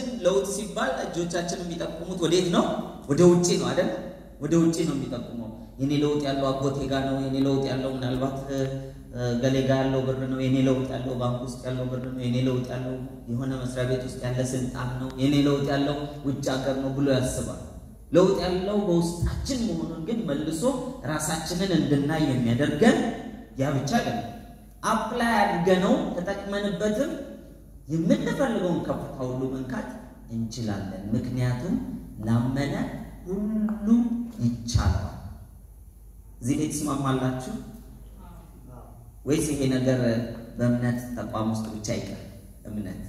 ለውጥ ሲባል እጆቻችን የሚጠቁሙት ወዴት ነው? ወደ ውጭ ነው አይደል? ወደ ውጭ ነው የሚጠቁመው። የኔ ለውጥ ያለው አጎቴ ጋ ነው። የኔ ለውጥ ያለው ምናልባት ገሌ ጋ ያለው ብር ነው። የኔ ለውጥ ያለው ባንክ ውስጥ ያለው ብር ነው። የኔ ለውጥ ያለው የሆነ መስሪያ ቤት ውስጥ ያለ ስልጣን ነው። የኔ ለውጥ ያለው ውጭ ሀገር ነው ብሎ ያስባል። ለውጥ ያለው በውስጣችን መሆኑን ግን መልሶ ራሳችንን እንድናይ የሚያደርገን ያ ብቻ አይደለም። አፕላይ አድርገነው ተጠቅመንበትም የምንፈልገውን ከፍታ ሁሉ መንካት እንችላለን። ምክንያቱም ላመነ ሁሉ ይቻላል። እዚህ ላይ ትስማማላችሁ ወይስ ይሄ ነገር በእምነት ተቋም ውስጥ ብቻ ይቀር? እምነት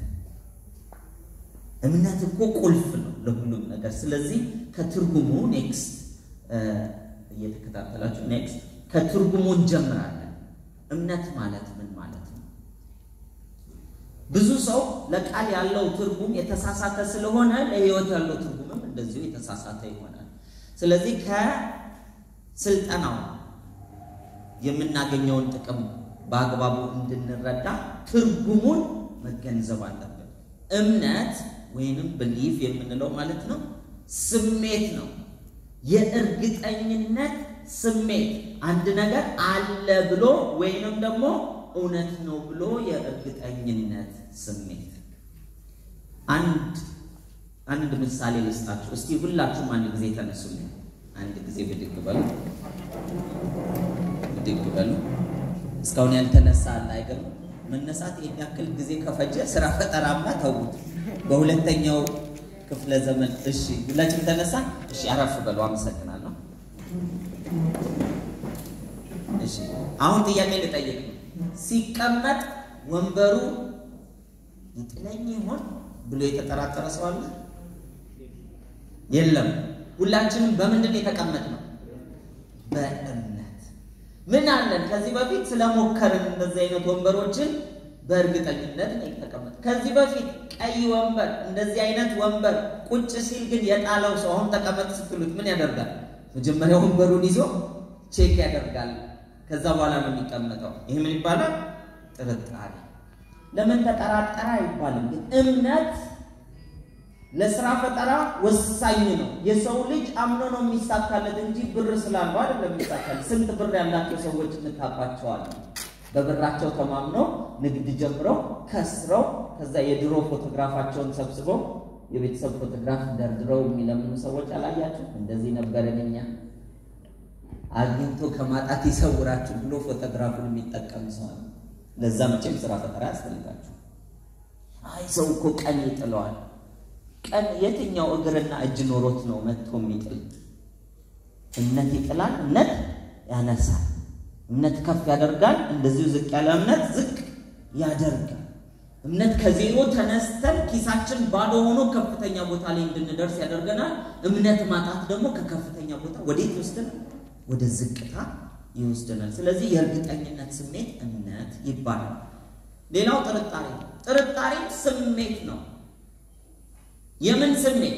እምነት እኮ ቁልፍ ነው ለሁሉም ነገር። ስለዚህ ከትርጉሙ ኔክስት እየተከታተላችሁ ኔክስት ከትርጉሙ እንጀምራለን። እምነት ማለት ምን ማለት ነው? ብዙ ሰው ለቃል ያለው ትርጉም የተሳሳተ ስለሆነ ለሕይወት ያለው ትርጉምም እንደዚሁ የተሳሳተ ይሆናል። ስለዚህ ከስልጠናው የምናገኘውን ጥቅም በአግባቡ እንድንረዳ ትርጉሙን መገንዘብ አለብን። እምነት ወይንም ብሊፍ የምንለው ማለት ነው ስሜት ነው። የእርግጠኝነት ስሜት አንድ ነገር አለ ብሎ ወይንም ደግሞ እውነት ነው ብሎ የእርግጠኝነት ስሜት። አንድ አንድ ምሳሌ ልስጣችሁ እስቲ። ሁላችሁም አንድ ጊዜ ተነሱልኝ። አንድ ጊዜ ብድግ በሉ፣ ብድግ በሉ። እስካሁን ያልተነሳ አለ አይገርም? መነሳት ይህን ያክል ጊዜ ከፈጀ ስራ ፈጠራማ ተውት። በሁለተኛው ክፍለ ዘመን እሺ፣ ሁላችሁም ተነሳ። እሺ፣ አረፍ በሉ። አመሰግናለሁ። እሺ፣ አሁን ጥያቄ ልጠይቅ ነው። ሲቀመጥ ወንበሩ ይጥለኝ ይሆን ብሎ የተጠራጠረ ሰው አለ? የለም። ሁላችንም በምንድን ነው የተቀመጥነው? በእምነት ምን አለን? ከዚህ በፊት ስለሞከርን እንደዚህ አይነት ወንበሮችን በእርግጠኝነት ነው የተቀመጥ። ከዚህ በፊት ቀይ ወንበር እንደዚህ አይነት ወንበር ቁጭ ሲል ግን የጣለው ሰው አሁን ተቀመጥ ስትሉት ምን ያደርጋል? መጀመሪያ ወንበሩን ይዞ ቼክ ያደርጋል። ከዛ በኋላ ነው የሚቀመጠው። ይህ ምን ይባላል? ጥርጣሬ። ለምን ተጠራጠረ አይባልም። ግን እምነት ለስራ ፈጠራ ወሳኝ ነው። የሰው ልጅ አምኖ ነው የሚሳካለት እንጂ ብር ስላለው አይደለም የሚሳካለት። ስንት ብር ያላቸው ሰዎች እንታውቃቸዋለን። በብራቸው ተማምነው ንግድ ጀምረው ከስረው ከዛ የድሮ ፎቶግራፋቸውን ሰብስበው የቤተሰብ ፎቶግራፍ ደርድረው የሚለምኑ ሰዎች አላያችሁ? እንደዚህ ነበረን እኛ አግኝቶ ከማጣት ይሰውራችሁ ብሎ ፎቶግራፉን የሚጠቀም ሰው አለ። ለዛ መቼም ስራ ፈጠራ ያስፈልጋችሁ። አይ ሰው እኮ ቀን ይጥለዋል። ቀን የትኛው እግርና እጅ ኖሮት ነው መጥቶ የሚጥል? እምነት ይጥላል፣ እምነት ያነሳል፣ እምነት ከፍ ያደርጋል። እንደዚሁ ዝቅ ያለ እምነት ዝቅ ያደርጋል። እምነት ከዜሮ ተነስተን ኪሳችን ባዶ ሆኖ ከፍተኛ ቦታ ላይ እንድንደርስ ያደርገናል። እምነት ማጣት ደግሞ ከከፍተኛ ቦታ ወዴት ይወስደናል? ወደ ዝቅታ ይወስደናል። ስለዚህ የእርግጠኝነት ስሜት እምነት ይባላል። ሌላው ጥርጣሬ ነው። ጥርጣሬ ስሜት ነው። የምን ስሜት?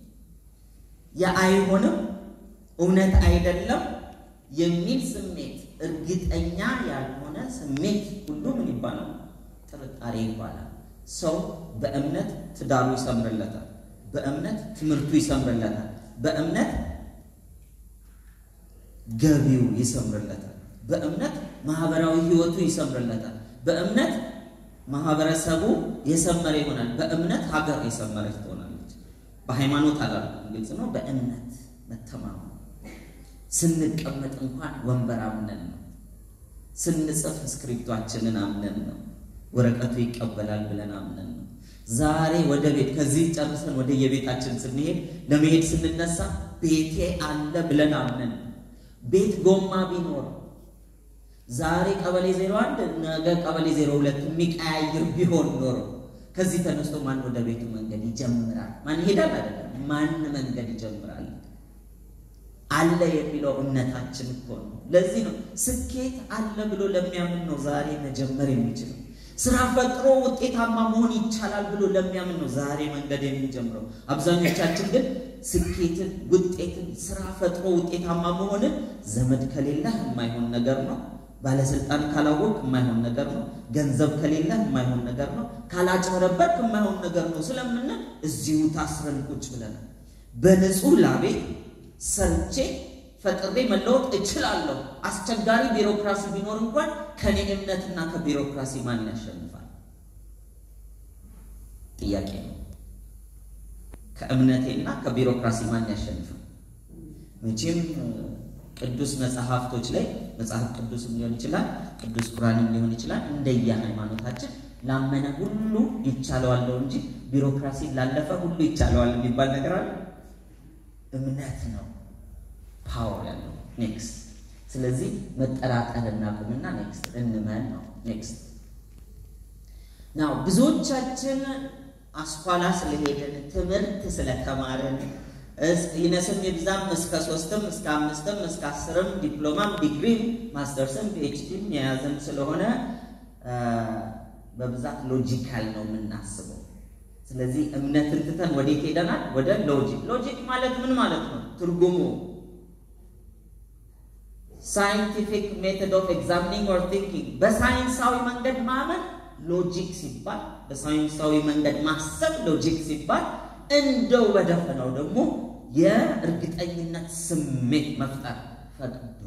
የአይሆንም እውነት አይደለም የሚል ስሜት፣ እርግጠኛ ያልሆነ ስሜት ሁሉ ምን ይባላል? ጥርጣሬ ይባላል። ሰው በእምነት ትዳሩ ይሰምርለታል። በእምነት ትምህርቱ ይሰምርለታል። በእምነት ገቢው ይሰምርለታል። በእምነት ማህበራዊ ህይወቱ ይሰምርለታል። በእምነት ማህበረሰቡ የሰመረ ይሆናል። በእምነት ሀገር የሰመረች ትሆናለች። በሃይማኖት አላልኩም፣ ግልጽ ነው። በእምነት መተማመን ስንቀመጥ እንኳን ወንበር አምነን ነው። ስንጽፍ እስክሪፕቷችንን አምነን ነው። ወረቀቱ ይቀበላል ብለን አምነን ነው። ዛሬ ወደ ቤት ከዚህ ጨርሰን ወደ የቤታችን ስንሄድ ለመሄድ ስንነሳ ቤቴ አለ ብለን አምነን ነው። ቤት ጎማ ቢኖር ዛሬ ቀበሌ ዜሮ አንድ ነገ ቀበሌ ዜሮ ሁለት የሚቀያይር ቢሆን ኖሮ ከዚህ ተነስቶ ማን ወደ ቤቱ መንገድ ይጀምራል? ማን ይሄዳል? አይደለም ማን መንገድ ይጀምራል? አለ የሚለው እምነታችን እኮ ነው። ለዚህ ነው ስኬት አለ ብሎ ለሚያምን ነው ዛሬ መጀመር የሚችለው። ስራ ፈጥሮ ውጤታማ መሆን ይቻላል ብሎ ለሚያምን ነው ዛሬ መንገድ የሚጀምረው። አብዛኞቻችን ግን ስኬትን፣ ውጤትን፣ ስራ ፈጥሮ ውጤታማ መሆንን ዘመድ ከሌለ የማይሆን ነገር ነው። ባለስልጣን ካላወቅ የማይሆን ነገር ነው። ገንዘብ ከሌለ የማይሆን ነገር ነው። ካላጭበረበርክ የማይሆን ነገር ነው ስለምንል እዚሁ ታስረን ቁጭ ብለናል። በንጹህ ላቤ ሰርቼ ፈጥሬ መለወጥ እችላለሁ። አስቸጋሪ ቢሮክራሲ ቢኖር እንኳን ከኔ እምነትና ከቢሮክራሲ ማን ያሸንፋል? ጥያቄ ነው። ከእምነቴና ከቢሮክራሲ ማን ያሸንፋል? መቼም ቅዱስ መጽሐፍቶች ላይ መጽሐፍ ቅዱስም ሊሆን ይችላል፣ ቅዱስ ቁርአንም ሊሆን ይችላል። እንደየ ሃይማኖታችን ላመነ ሁሉ ይቻለዋል ነው እንጂ ቢሮክራሲ ላለፈ ሁሉ ይቻለዋል የሚባል ነገር አለ። እምነት ነው ፓወር ያለው ኔክስት። ስለዚህ መጠራጠር እናቁምና ኔክስት እንመን ነው ኔክስት። ናው ብዙዎቻችን አስኳላ ስለሄድን ትምህርት ስለተማርን ይነስም ይብዛም እስከ ሶስትም እስከ አምስትም እስከ አስርም ዲፕሎማም ዲግሪም ማስተርስም ፒኤችዲም የያዘን ስለሆነ በብዛት ሎጂካል ነው የምናስበው። ስለዚህ እምነትን ትተን ወዴት ሄደናል? ወደ ሎጂክ። ሎጂክ ማለት ምን ማለት ነው? ትርጉሙ ሳይንቲፊክ ሜቶድ ኦፍ ኤግዛሚኒንግ ኦር ቲንኪንግ፣ በሳይንሳዊ መንገድ ማመን ሎጂክ ሲባል፣ በሳይንሳዊ መንገድ ማሰብ ሎጂክ ሲባል፣ እንደው በደፈነው ደግሞ የእርግጠኝነት ስሜት መፍጠር ፈቅዶ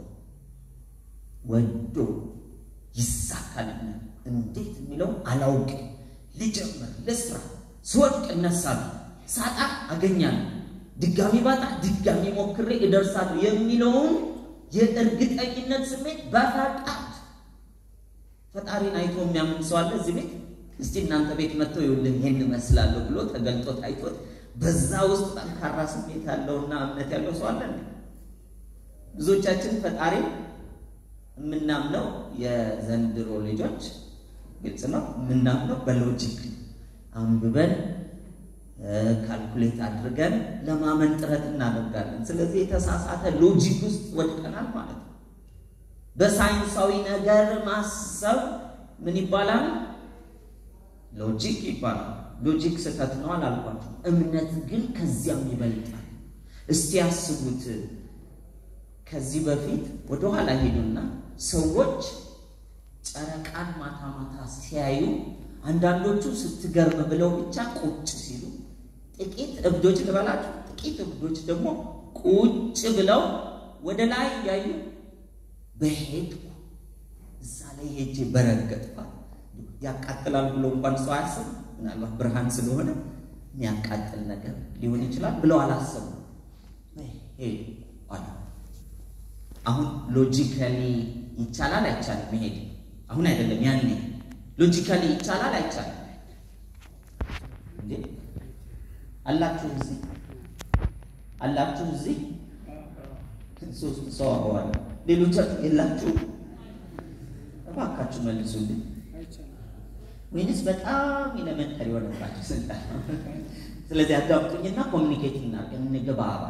ወዶ ይሳካልኛል እንዴት የሚለው አላውቅም፣ ልጀምር፣ ልስራ፣ ስወድቅ እነሳለሁ፣ ሳጣ አገኛለሁ፣ ድጋሚ ባጣ ድጋሚ ሞክሬ እደርሳለሁ የሚለውን የእርግጠኝነት ስሜት በፈቃድ ፈጣሪን አይቶ የሚያምን ሰው አለ እዚህ ቤት? እስቲ እናንተ ቤት መጥተው ይኸውልህ ይሄን እመስላለሁ ብሎ ተገልጦ ታይቶት በዛ ውስጥ ጠንካራ ስሜት ያለውና እምነት ያለው ሰው አለ። ብዙዎቻችን ፈጣሪ የምናምነው የዘንድሮ ልጆች ግልጽ ነው፣ የምናምነው በሎጂክ አንብበን ካልኩሌት አድርገን ለማመን ጥረት እናደርጋለን። ስለዚህ የተሳሳተ ሎጂክ ውስጥ ወድቀናል ማለት ነው። በሳይንሳዊ ነገር ማሰብ ምን ይባላል? ሎጂክ ይባላል። ሎጂክ ስህተት ነው አላልኳቸው። እምነት ግን ከዚያም ይበልጣል። እስቲ ያስቡት። ከዚህ በፊት ወደኋላ ሄዱና ሰዎች ጨረቃን ማታ ማታ ሲያዩ አንዳንዶቹ ስትገርም ብለው ብቻ ቁጭ ሲሉ፣ ጥቂት እብዶች ልበላችሁ፣ ጥቂት እብዶች ደግሞ ቁጭ ብለው ወደ ላይ ያዩ በሄድኩ እዛ ላይ ሄጄ በረገጥኳት ያቃጥላል ብሎ እንኳን ሰው አያስብ። ምናልባት ብርሃን ስለሆነ የሚያቃጥል ነገር ሊሆን ይችላል ብለው አላሰቡ። ሄዱ አሉ። አሁን ሎጂካሊ ይቻላል አይቻልም? መሄድ አሁን አይደለም ያኔ ሎጂካሊ ይቻላል አይቻልም? እንዴ አላችሁ እዚህ አላችሁ እዚህ ሶስት ሰው አዋል ሌሎቻችሁ የላችሁ? እባካችሁ መልሱልኝ። ወይንስ በጣም ኤሌመንተሪ የሆነባችሁ ስልጣን? ስለዚህ አዳምጡኝና ኮሚኒኬት እናድርግ፣ እንግባባ።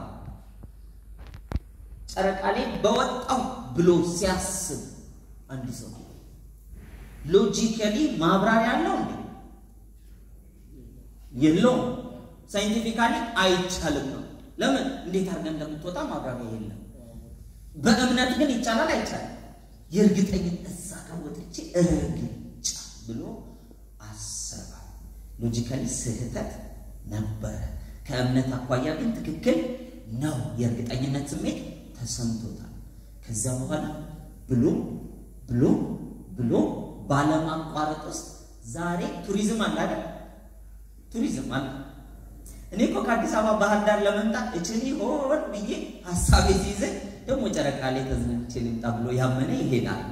ጨረቃ ላይ በወጣው ብሎ ሲያስብ አንድ ሰው ሎጂካሊ ማብራሪያ አለው እንዴ? የለውም። ሳይንቲፊካሊ አይቻልም ነው። ለምን? እንዴት አድርገን እንደምትወጣ ማብራሪያ የለም። በእምነት ግን ይቻላል አይቻልም? የእርግጠኝነት እዛ ጋር ወጥቼ እርግጫ ብሎ አሰባ። ሎጂካሊ ስህተት ነበረ። ከእምነት አኳያ ግን ትክክል ነው። የእርግጠኝነት ስሜት ተሰምቶታል። ከዚያ በኋላ ብሎ ብሎ ብሎ ባለማቋረጥ ውስጥ ዛሬ ቱሪዝም አለ አይደል? ቱሪዝም አለ። እኔ እኮ ከአዲስ አበባ ባህር ዳር ለመምጣት እችኒ ሆን ብዬ ሀሳቤ ሲይዘኝ ደግሞ ጨረቃ ላይ ተዝናንቼ ልምጣ ብሎ ያመነ ይሄዳል።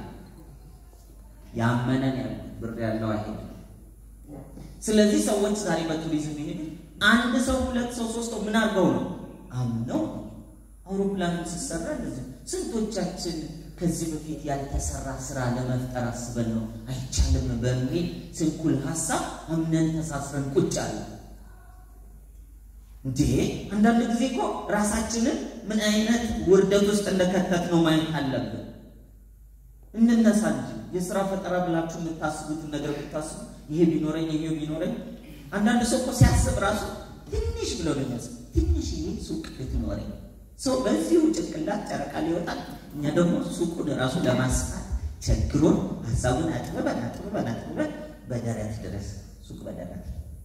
ያመነን ያለ ብር ያለው አይሄድም። ስለዚህ ሰዎች ዛሬ በቱሪዝም ይሄዱ አንድ ሰው ሁለት ሰው ሶስት ሰው ምን አድርገው ነው አምነው አውሮፕላኑ ሲሰራ እንደዚህ ስንቶቻችን ከዚህ በፊት ያልተሰራ ስራ ለመፍጠር አስበን ነው አይቻልም በሚል ስንኩል ሀሳብ አምነን ተሳስረን ቁጭ አለ። እንዴ አንዳንድ ጊዜ እኮ ራሳችንን ምን አይነት ውርደት ውስጥ እንደከተት ነው ማየት አለብን። እንነሳ እንጂ የስራ ፈጠራ ብላችሁ የምታስቡትን ነገር ብታስቡ ይሄ ቢኖረኝ ይሄ ቢኖረኝ። አንዳንድ ሰው እኮ ሲያስብ ራሱ ትንሽ ብሎ ነው የሚያስብ። ትንሽ ይሄ ሱቅ ብትኖረኝ ሰው በዚሁ ጭንቅላት ጨረቃ ሊወጣል። እኛ ደግሞ ሱቁን ራሱ ለማስፋት ቸግሮን ሀሳቡን አጥብበን አጥብበን አጥብበን በደረት ድረስ ሱቅ በደረት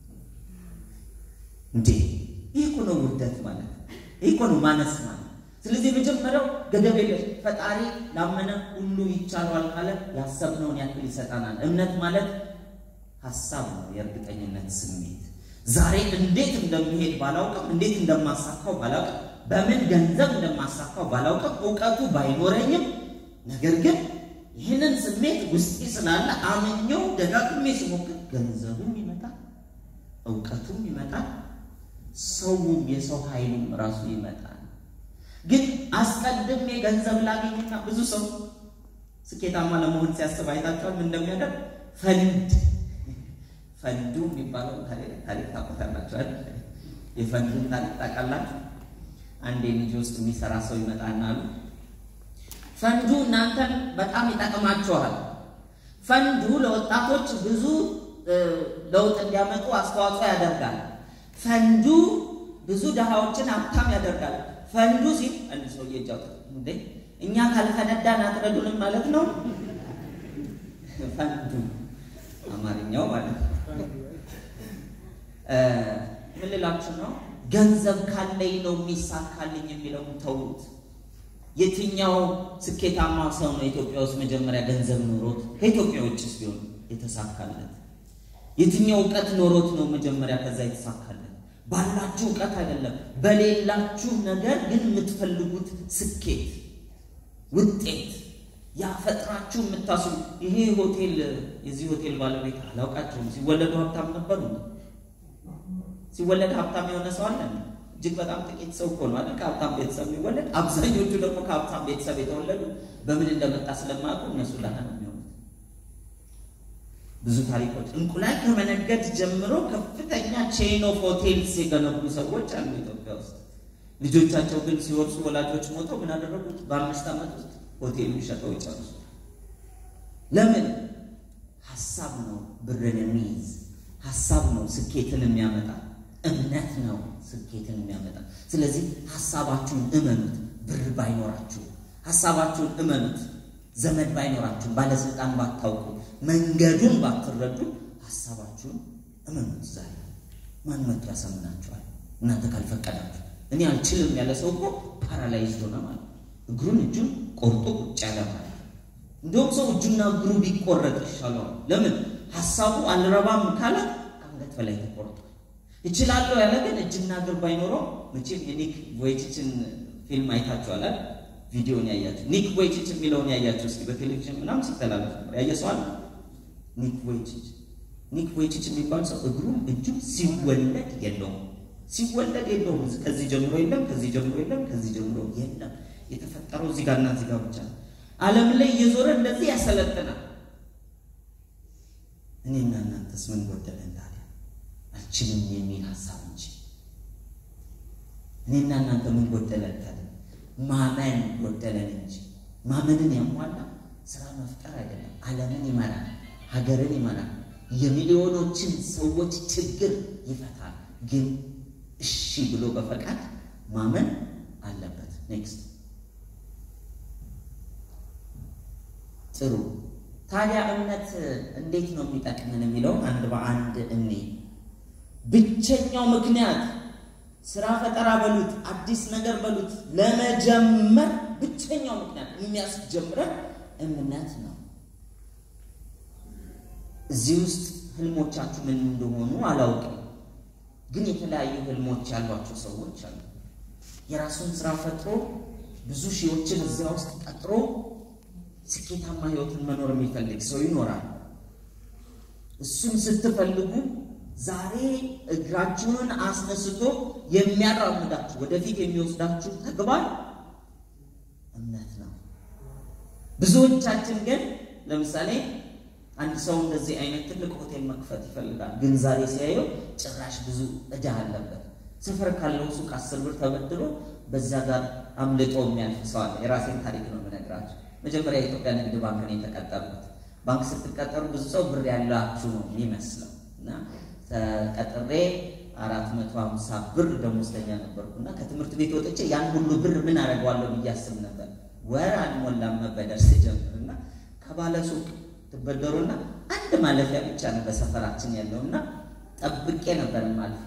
እንዴ! ይህ እኮ ነው ውርደት ማለት፣ ይህ እኮ ነው ማነስ ማለት። ስለዚህ የመጀመሪያው ገደብ የለሽ ፈጣሪ ላመነ ሁሉ ይቻለዋል ካለ ያሰብነውን ያክል ይሰጠናል። እምነት ማለት ሀሳብ ነው፣ የእርግጠኝነት ስሜት። ዛሬ እንዴት እንደሚሄድ ባላውቅም፣ እንዴት እንደማሳካው ባላውቅም፣ በምን ገንዘብ እንደማሳካው ባላውቅም፣ እውቀቱ ባይኖረኝም ነገር ግን ይህንን ስሜት ውስጤ ስላለ አምኜው ደጋግሜ ሲሞክር ገንዘቡም ይመጣል፣ እውቀቱም ይመጣል፣ ሰውም የሰው ኃይሉም ራሱ ይመጣል። ግን አስቀድሜ ገንዘብ ላገኝና ብዙ ሰው ስኬታማ ለመሆን ሲያስብ አይታችኋል። ምን እንደሚያደርግ ፈንድ ፈንዱ የሚባለው ታሪክ ታውቁታላችሁ አይደል? የፈንዱን ታሪክ ታውቃላችሁ? አንድ የልጅ ውስጥ የሚሰራ ሰው ይመጣና አሉ ፈንዱ እናንተን በጣም ይጠቅማችኋል። ፈንዱ ለወጣቶች ብዙ ለውጥ እንዲያመጡ አስተዋጽኦ ያደርጋል። ፈንዱ ብዙ ድሃዎችን ሀብታም ያደርጋል። ፈንዱ ሲል አንድ ሰው እየጃው እንዴ እኛ ካልፈነዳን አትረዱንም ማለት ነው። ፈንዱ አማርኛው ማለት ነው። ምን ልላችሁ ነው? ገንዘብ ካለኝ ነው የሚሳካልኝ የሚለውን ተውት። የትኛው ስኬታማ ሰው ነው ኢትዮጵያ ውስጥ መጀመሪያ ገንዘብ ኖሮት ከኢትዮጵያ ውጭስ ቢሆን የተሳካለት? የትኛው እውቀት ኖሮት ነው መጀመሪያ ከዛ የተሳካለት? ባላችሁ እውቀት አይደለም፣ በሌላችሁ ነገር ግን የምትፈልጉት ስኬት ውጤት ያፈጥራችሁ የምታስቡ ይሄ ሆቴል የዚህ ሆቴል ባለቤት አላውቃቸውም። ሲወለዱ ሀብታም ነበሩ። ሲወለድ ሀብታም የሆነ ሰው አለ? እጅግ በጣም ጥቂት ሰው እኮ ነው አይደል? ከሀብታም ቤተሰብ የሚወለድ አብዛኞቹ ደግሞ ከሀብታም ቤተሰብ የተወለዱ በምን እንደመጣ ስለማያውቁ እነሱ ደሃ ነው የሚሆኑት። ብዙ ታሪኮች እንቁላል ከመነገድ ጀምሮ ከፍተኛ ቼን ኦፍ ሆቴልስ የገነቡ ሰዎች አሉ ኢትዮጵያ ውስጥ። ልጆቻቸው ግን ሲወርሱ ወላጆች ሞተው ምን አደረጉት? በአምስት ዓመት ውስጥ ሆቴሉን ሸጠው ይጨርሱ። ለምን? ሀሳብ ነው ብርን የሚይዝ ሀሳብ ነው ስኬትን የሚያመጣ እምነት ነው ስኬትን የሚያመጣ። ስለዚህ ሀሳባችሁን እመኑት። ብር ባይኖራችሁ ሀሳባችሁን እመኑት። ዘመድ ባይኖራችሁ፣ ባለስልጣን ባታውቁ፣ መንገዱን ባትረዱ ሀሳባችሁን እመኑት። ዛሬ ማን መጥቶ ያሳምናችኋል? እናንተ ካልፈቀዳችሁ። እኔ አልችልም ያለ ሰው እኮ ፓራላይዝድ ሆነ ማለት እግሩን እጁን ቆርጦ ቁጭ ያለ ማለት እንደውም ሰው እጁና እግሩ ቢቆረጥ ይሻለዋል። ለምን? ሀሳቡ አልረባም ካለ ከአንገት በላይ ተቆርጧል። እችላለሁ ያለ ግን እጅና እግር ባይኖረው መቼም የኒክ ቮይቺችን ፊልም አይታችኋል። ቪዲዮን ያያችሁ ኒክ ቮይቺች የሚለውን ያያችሁ እስኪ በቴሌቪዥን ምናምን ሲተላለፍ ነበር ያየ ሰው አለ? ኒክ ቮይቺች ኒክ ቮይቺች የሚባል ሰው እግሩም እጁም ሲወለድ የለውም ሲወለድ የለውም። ከዚህ ጀምሮ የለም፣ ከዚህ ጀምሮ የለም፣ ከዚህ ጀምሮ የለም። የተፈጠረው እዚህ ጋርና እዚህ ጋር ብቻ ነው። ዓለም ላይ እየዞረ እንደዚህ ያሰለጥናል። እኔና እናንተስ ምን ጎደለን ታዲያ? አልችልም የሚል ሀሳብ እንጂ እኔና እናንተ ምን ጎደለን ታዲያ? ማመን ጎደለን እንጂ ማመንን ያሟላ ስራ መፍጠር አይደለም። ዓለምን ይመራል፣ ሀገርን ይመራል፣ የሚሊዮኖችን ሰዎች ችግር ይፈታል። ግን እሺ ብሎ በፈቃድ ማመን አለበት። ኔክስት ጥሩ። ታዲያ እምነት እንዴት ነው የሚጠቅመን የሚለውን አንድ በአንድ እኔ ብቸኛው ምክንያት ስራ ፈጠራ በሉት አዲስ ነገር በሉት ለመጀመር ብቸኛው ምክንያት የሚያስጀምረን እምነት ነው። እዚህ ውስጥ ህልሞቻችሁ ምን እንደሆኑ አላውቅም፣ ግን የተለያዩ ህልሞች ያሏቸው ሰዎች አሉ። የራሱን ስራ ፈጥሮ ብዙ ሺዎችን እዚያ ውስጥ ቀጥሮ ስኬታማ ህይወትን መኖር የሚፈልግ ሰው ይኖራል። እሱም ስትፈልጉ ዛሬ እግራችሁን አስነስቶ የሚያራምዳችሁ ወደፊት የሚወስዳችሁ ተግባር እምነት ነው። ብዙዎቻችን ግን ለምሳሌ አንድ ሰው እንደዚህ አይነት ትልቅ ሆቴል መክፈት ይፈልጋል፣ ግን ዛሬ ሲያየው ጭራሽ ብዙ ዕዳ አለበት። ሰፈር ካለው ሱቅ አስር ብር ተበድሮ በዛ ጋር አምልጦ የሚያልፍ ሰው አለ። የራሴን ታሪክ ነው የምነግራቸው። መጀመሪያ የኢትዮጵያ ንግድ ባንክ ነው የተቀጠርኩት። ባንክ ስትቀጠሩ ብዙ ሰው ብር ያላችሁ ነው የሚመስለው እና ተቀጥሬ አራት መቶ ሀምሳ ብር ደሞዝተኛ ነበርኩና ከትምህርት ቤት ወጥቼ ያን ሁሉ ብር ምን አደርገዋለሁ ብዬ አስብ ነበር። ወር አልሞላም መበደር ስጀምር እና ከባለሱቅ ትበደሩና አንድ ማለፊያ ብቻ ነው በሰፈራችን ያለውና ጠብቄ ነበር ማለት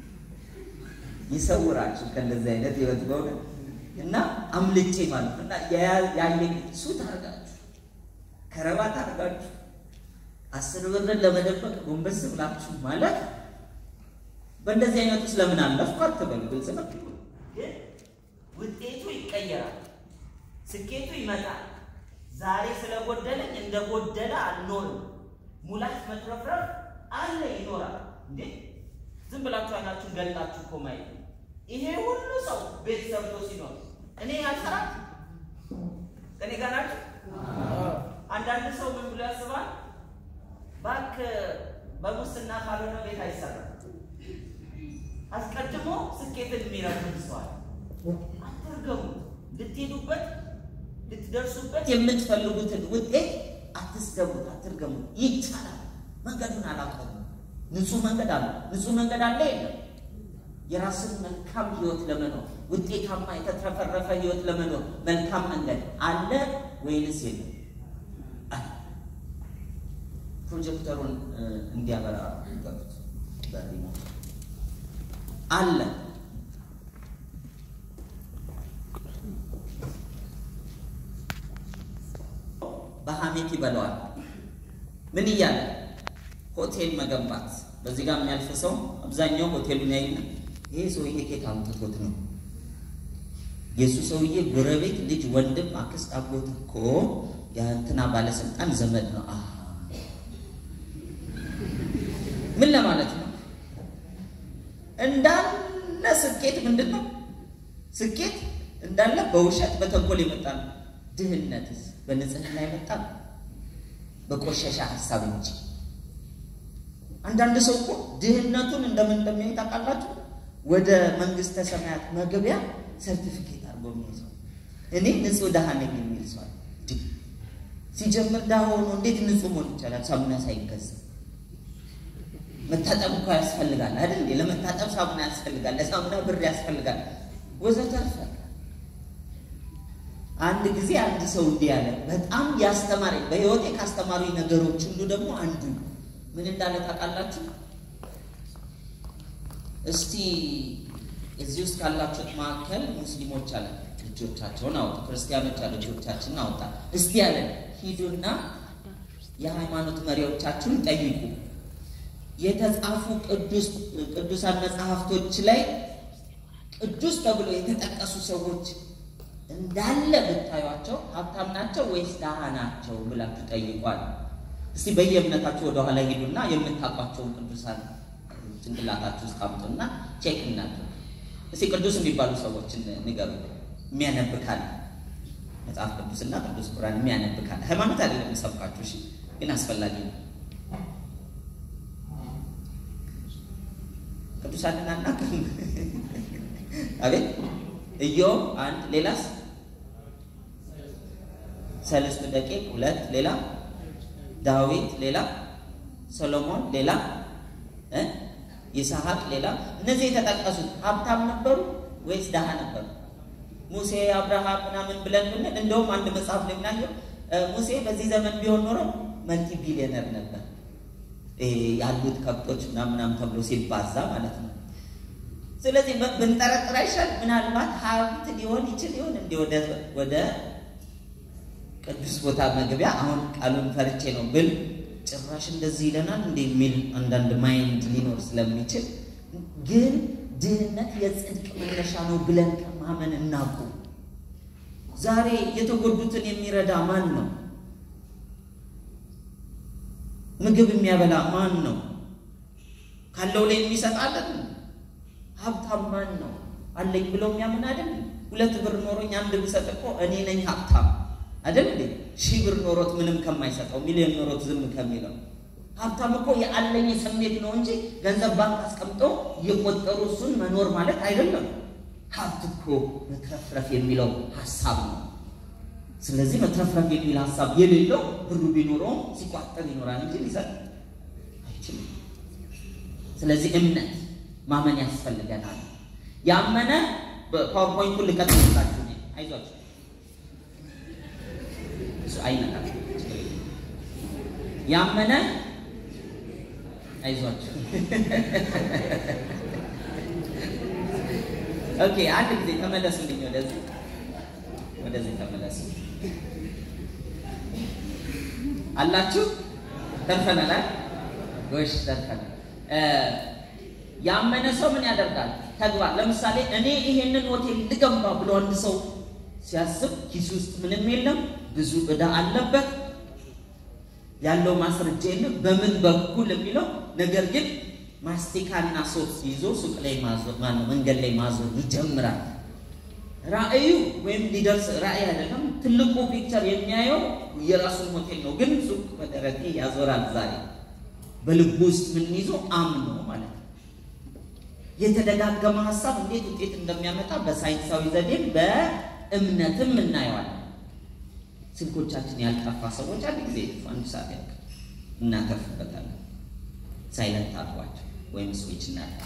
ይሰውራችሁ ከእንደዚህ አይነት ህይወት በሆነ እና አምልጬ ማለት ነው እና ያየኝ ሱት አርጋችሁ ከረባት አርጋችሁ አስር ብርን ለመደበቅ ጎንበስ ብላችሁ ማለት በእንደዚህ አይነት ውስጥ ለምን አለፍኩ አትበሉ። ግልጽ ነው። ግን ውጤቱ ይቀየራል፣ ስኬቱ ይመጣል። ዛሬ ስለጎደለኝ እንደ ጎደለ አልኖርም። ሙላት መትረፍረፍ አለ ይኖራል። እንዴ ዝም ብላችሁ አይናችሁን ገልጣችሁ እኮ ማየት ነው። ይሄ ሁሉ ሰው ቤት ሰርቶ ሲኖር እኔ ያልሰራት እኔ ጋር ናችሁ። አንዳንድ ሰው ምን ብሎ ያስባል? እባክህ በሙስና ካልሆነ ቤት አይሰራም። አስቀድሞ ስኬትን የሚረግም ሰዋል። አትርገሙ። ልትሄዱበት ልትደርሱበት የምትፈልጉትን ውጤት አትስገቡት፣ አትርገሙት። ይቻላል። መንገዱን አላቆሙ። ንጹህ መንገድ አለ። ንጹህ መንገድ አለ የለም። የራስን መልካም ህይወት ለመኖር ውጤታማ የተትረፈረፈ ህይወት ለመኖር መልካም መንገድ አለ ወይንስ የለም? ፕሮጀክተሩን እንዲያበራ ገቡት በሪሞት አለ በሐሜት ይበለዋል። ምን እያለ ሆቴል መገንባት። በዚህ ጋር የሚያልፍ ሰው አብዛኛው ሆቴሉን ያይና ይሄ ሰውዬ ኬት አምጥቶት ነው? የእሱ ሰውዬ ጎረቤት፣ ልጅ፣ ወንድም፣ አክስት፣ አጎት እኮ የእንትና ባለስልጣን ዘመድ ነው። አ ምን ለማለት ነው? እንዳለ ስኬት ምንድን ነው? ስኬት እንዳለ በውሸት በተንኮል የመጣ ነው። ድህነትስ በንጽህና የመጣ ነው፣ በቆሸሻ ሀሳብ እንጂ። አንዳንድ ሰው እኮ ድህነቱን እንደምን እንደሚያይ ታውቃላችሁ? ወደ መንግስተ ሰማያት መግቢያ ሰርቲፊኬት አድርጎ የሚይዘው እኔ ንጹህ ድሃ ነኝ የሚል ሰው ሲጀምር ድሃ ሆኖ እንዴት ንጹህ መሆን ይቻላል? ሳሙና ሳይገዛ መታጠብ እኮ ያስፈልጋል አይደል? ለመታጠብ ሳሙና ያስፈልጋል፣ ለሳሙና ብር ያስፈልጋል፣ ወዘተርፈ። አንድ ጊዜ አንድ ሰው እንዲህ ያለ በጣም ያስተማረኝ በህይወቴ ካስተማሩኝ ነገሮች ሁሉ ደግሞ አንዱ ምን እንዳለ ታውቃላችሁ? እስቲ እዚህ ውስጥ ካላችሁት መካከል ሙስሊሞች አለ ልጆቻቸውን አወጡ፣ ክርስቲያኖች አለ ልጆቻችንን አወጣ። እስቲ ያለ ሂዱና የሃይማኖት መሪዎቻችሁን ጠይቁ የተጻፉ ቅዱሳን መጽሐፍቶች ላይ ቅዱስ ተብሎ የተጠቀሱ ሰዎች እንዳለ ብታዩቸው ሀብታም ናቸው ወይስ ድሃ ናቸው ብላችሁ ጠይቋል። እስቲ በየእምነታችሁ ወደኋላ ሂዱና የምታውቋቸውን ቅዱሳን ጭንቅላታችሁ ውስጥ አምጡና ቼክ እናድርግ። እስቲ ቅዱስ የሚባሉ ሰዎችን ንገሩ። የሚያነብካል መጽሐፍ ቅዱስና ቅዱስ ቁርአን የሚያነብካል። ሃይማኖት አይደለም የሚሰብካችሁ፣ እሺ፣ ግን አስፈላጊ ነው። ቅዱሳንን አናውቅም። አቤት ኢዮብ አንድ፣ ሌላስ ሰለስቱ ደቂቅ ሁለት፣ ሌላ ዳዊት፣ ሌላ ሰሎሞን፣ ሌላ ይስሐቅ፣ ሌላ እነዚህ የተጠቀሱት ሀብታም ነበሩ ወይስ ድሃ ነበሩ? ሙሴ፣ አብርሃም ምናምን ብለን ብንል እንደውም አንድ መጽሐፍ ላይ ምናየው ሙሴ በዚህ ዘመን ቢሆን ኖሮ መልቲ ቢሊዮነር ነበር ያሉት ከብቶች ምናምናም ተብሎ ሲባዛ ማለት ነው። ስለዚህ ብንጠረጥር አይሻል? ምናልባት ሀብት ሊሆን ይችል ይሆን እንዲ ወደ ቅዱስ ቦታ መግቢያ አሁን ቃሉን ፈርቼ ነው ብል ጭራሽ እንደዚህ ይለናል እንደ የሚል አንዳንድ ማይንድ ሊኖር ስለሚችል ግን ድህነት የጽድቅ መነሻ ነው ብለን ከማመን እናቁ። ዛሬ የተጎዱትን የሚረዳ ማን ነው? ምግብ የሚያበላ ማን ነው? ካለው ላይ የሚሰጣለን ሀብታም ማን ነው? አለኝ ብሎ የሚያምን አይደል? ሁለት ብር ኖሮኝ አንድ ብሰጥ እኮ እኔ ነኝ ሀብታም አይደል እንዴ? ሺህ ብር ኖሮት ምንም ከማይሰጠው ሚሊዮን ኖሮት ዝም ከሚለው ሀብታም እኮ የአለኝ ስሜት ነው እንጂ ገንዘብ ባንክ አስቀምጦ እየቆጠሩ እሱን መኖር ማለት አይደለም። ሀብት እኮ መትረፍረፍ የሚለው ሀሳብ ነው። ስለዚህ መትረፍረፍ የሚል ሀሳብ የሌለው ብሩ ቢኖረውም ሲቋጠር ይኖራል እንጂ ሊሰጥ አይችልም። ስለዚህ እምነት ማመን ያስፈልገናል። ያመነ ፓወርፖይንቱን ልቀጥልላችሁ አይዟችሁ፣ እሱ አይነካም። ያመነ አይዟቸው። ኦኬ፣ አንድ ጊዜ ተመለሱልኝ። ወደዚህ ወደዚህ ተመለሱ። አላችሁ ተርፈናል። ጎሽ ተርፈናል። ያመነ ሰው ምን ያደርጋል? ተግባር። ለምሳሌ እኔ ይሄንን ሆቴል ልገንባ ብሎ አንድ ሰው ሲያስብ ኪስ ውስጥ ምንም የለም፣ ብዙ ዕዳ አለበት፣ ያለው ማስረጃ የለም በምን በኩል የሚለው ነገር ግን ማስቲካና ሶፍት ይዞ ሱቅ ላይ ማዞር ማነው መንገድ ላይ ማዞር ይጀምራል። ራእዩ ወይም ሊደርስ ራእይ አይደለም። ትልቁ ፒክቸር የሚያየው የራሱን ሆቴል ነው፣ ግን ሱቅ በደረቴ ያዞራል። ዛሬ በልቡ ውስጥ ምን ይዞ አምኖ ማለት ነው። የተደጋገመ ሀሳብ እንዴት ውጤት እንደሚያመጣ በሳይንሳዊ ዘዴም በእምነትም እናየዋለን። ስልኮቻችን ያልጠፋ ሰዎች አንድ ጊዜ ይጥፉ፣ አንድ ሰዓት ያልቅ እናተርፍበታለን። ሳይለንት አድርጓቸው ወይም ስዊች እናያለን።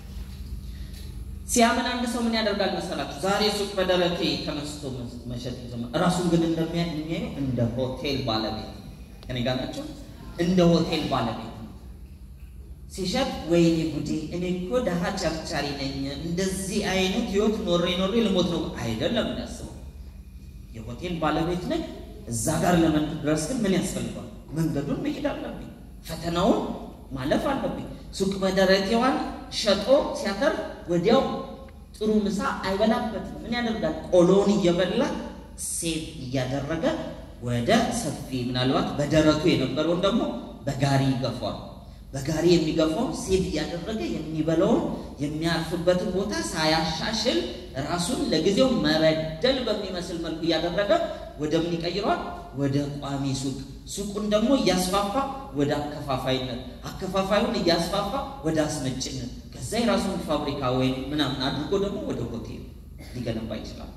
ሲያምን አንድ ሰው ምን ያደርጋል መሰላችሁ? ዛሬ ሱቅ በደረቴ ተነስቶ መሸጥ ይጀምራል። እራሱን ግን እንደሚያየው እንደ ሆቴል ባለቤት ከኔ ጋር ናቸው። እንደ ሆቴል ባለቤት ሲሸጥ ወይኔ ጉዴ፣ እኔ እኮ ደሃ ቸርቻሪ ነኝ፣ እንደዚህ አይነት ህይወት ኖሬ ኖሬ ልሞት ነው አይደለም የሚያስበው። የሆቴል ባለቤት ነኝ። እዛ ጋር ለመድረስ ግን ምን ያስፈልገዋል? መንገዱን መሄድ አለብኝ፣ ፈተናውን ማለፍ አለብኝ። ሱቅ በደረቴዋን ሸጦ ሲያተርፍ ወዲያው ጥሩ ምሳ አይበላበትም። ምን ያደርጋል? ቆሎውን እየበላ ሴቭ እያደረገ ወደ ሰፊ ምናልባት በደረቱ የነበረውን ደግሞ በጋሪ ይገፋል። በጋሪ የሚገፋውን ሴቭ እያደረገ የሚበላውን የሚያርፍበትን ቦታ ሳያሻሽል ራሱን ለጊዜው መበደል በሚመስል መልኩ እያደረገ ወደ ምን ይቀይረዋል? ወደ ቋሚ ሱቅ ሱቁን ደግሞ እያስፋፋ ወደ አከፋፋይነት፣ አከፋፋዩን እያስፋፋ ወደ አስመጭነት፣ ከዛ የራሱን ፋብሪካ ወይም ምናምን አድርጎ ደግሞ ወደ ሆቴል ሊገነባ ይችላል።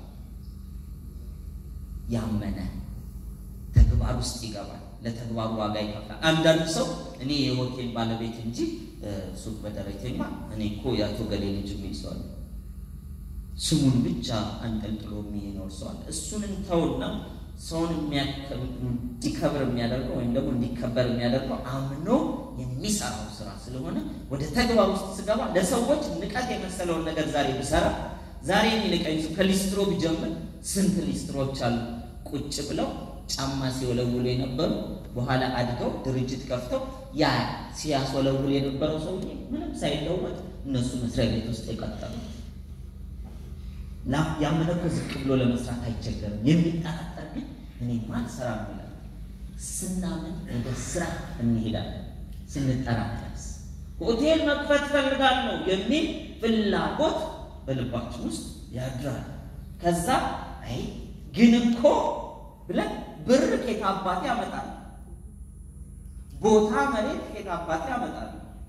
ያመነ ተግባር ውስጥ ይገባል። ለተግባሩ ዋጋ ይከፍላል። አንዳንድ ሰው እኔ የሆቴል ባለቤት እንጂ ሱቅ በደረቴማ እኔ እኮ የአቶ ገሌ ልጅ የሚል ሰው አለ። ስሙን ብቻ አንጠልጥሎ የሚኖር ሰው አለ። እሱን እንተውና ሰውን እንዲከብር የሚያደርገው ወይም ደግሞ እንዲከበር የሚያደርገው አምኖ የሚሰራው ስራ ስለሆነ ወደ ተግባር ውስጥ ስገባ ለሰዎች ንቀት የመሰለውን ነገር ዛሬ ብሰራ ዛሬ የሚንቀኝ ከሊስትሮ ብጀምር ስንት ሊስትሮች አሉ ቁጭ ብለው ጫማ ሲወለውሉ የነበሩ በኋላ አድገው ድርጅት ከፍተው ያ ሲያስወለውሉ የነበረው ሰውዬ ምንም ሳይለወጥ እነሱ መስሪያ ቤት ውስጥ የቀጠሉ ያመነ እኮ ዝቅ ብሎ ለመስራት አይቸገርም። የሚጠራጠር ግን እኔ ማን ስራ ይላል። ስናምን ወደ ስራ እንሄዳለን። ስንጠራጠርስ ሆቴል መክፈት ፈልጋለሁ የሚል ፍላጎት በልባችን ውስጥ ያድራል። ከዛ አይ ግን እኮ ብለን ብር ኬት አባቴ ያመጣል፣ ቦታ መሬት ኬት አባቴ ያመጣል፣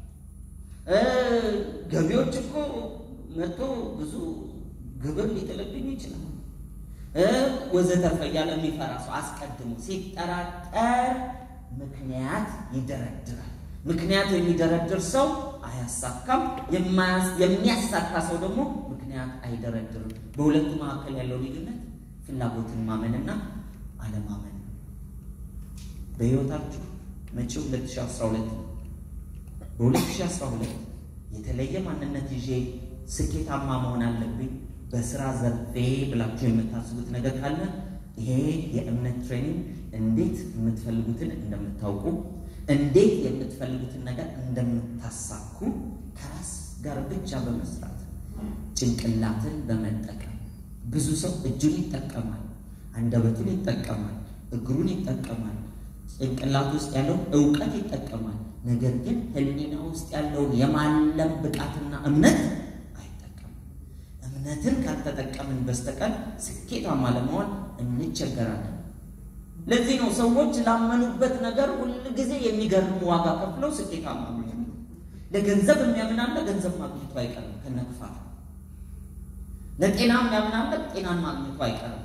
ገቢዎች እኮ መጥቶ ብዙ ግብር ሊጥልብኝ ይችላል፣ ወዘተርፈ እያለ የሚፈራ ሰው አስቀድሞ ሲጠራጠር ምክንያት ይደረድራል። ምክንያት የሚደረድር ሰው አያሳካም። የሚያሳካ ሰው ደግሞ ምክንያት አይደረድርም። በሁለቱ መካከል ያለው ልዩነት ፍላጎትን ማመንና አለማመን ነው። በሕይወታችሁ መጪው 2012 ነው። በ2012 የተለየ ማንነት ይዤ ስኬታማ መሆን አለብኝ በስራ ዘርፌ ብላችሁ የምታስቡት ነገር ካለ ይሄ የእምነት ትሬኒንግ እንዴት የምትፈልጉትን እንደምታውቁ እንዴት የምትፈልጉትን ነገር እንደምታሳኩ ከራስ ጋር ብቻ በመስራት ጭንቅላትን በመጠቀም ብዙ ሰው እጁን ይጠቀማል፣ አንደበቱን ይጠቀማል፣ እግሩን ይጠቀማል፣ ጭንቅላት ውስጥ ያለውን እውቀት ይጠቀማል። ነገር ግን ሕሊና ውስጥ ያለውን የማለም ብቃትና እምነት አይጠቀምም። እምነትን ካልተጠቀምን በስተቀር ስኬታማ ለመሆን እንቸገራለን። ለዚህ ነው ሰዎች ላመኑበት ነገር ሁል ጊዜ የሚገርም ዋጋ ከፍለው ስኬታማ የሚሆኑ። ለገንዘብ የሚያምናለ ገንዘብ ማግኘቱ አይቀርም ከነክፋት። ለጤና የሚያምናለ ጤናን ማግኘቱ አይቀርም።